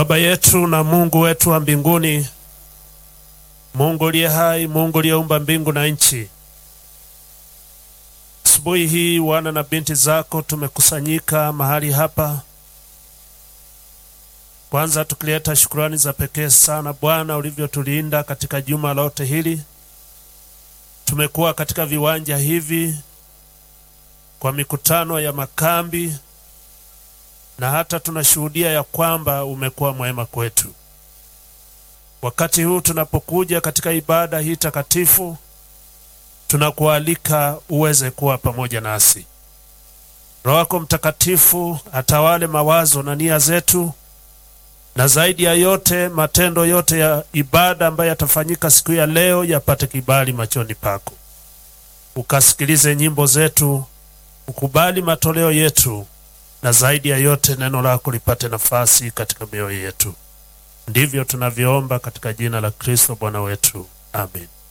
Baba yetu na Mungu wetu wa mbinguni, Mungu uliye hai, Mungu uliyeumba mbingu na nchi, asubuhi hii wana na binti zako tumekusanyika mahali hapa, kwanza tukileta shukurani za pekee sana Bwana ulivyotulinda katika juma lote hili. Tumekuwa katika viwanja hivi kwa mikutano ya makambi na hata tunashuhudia ya kwamba umekuwa mwema kwetu. Wakati huu tunapokuja katika ibada hii takatifu, tunakualika uweze kuwa pamoja nasi. Roho yako Mtakatifu atawale mawazo na nia zetu, na zaidi ya yote matendo yote ya ibada ambayo yatafanyika siku ya leo yapate kibali machoni pako. Ukasikilize nyimbo zetu, ukubali matoleo yetu na zaidi ya yote neno lako lipate nafasi katika mioyo yetu. Ndivyo tunavyoomba katika jina la Kristo Bwana wetu, amen.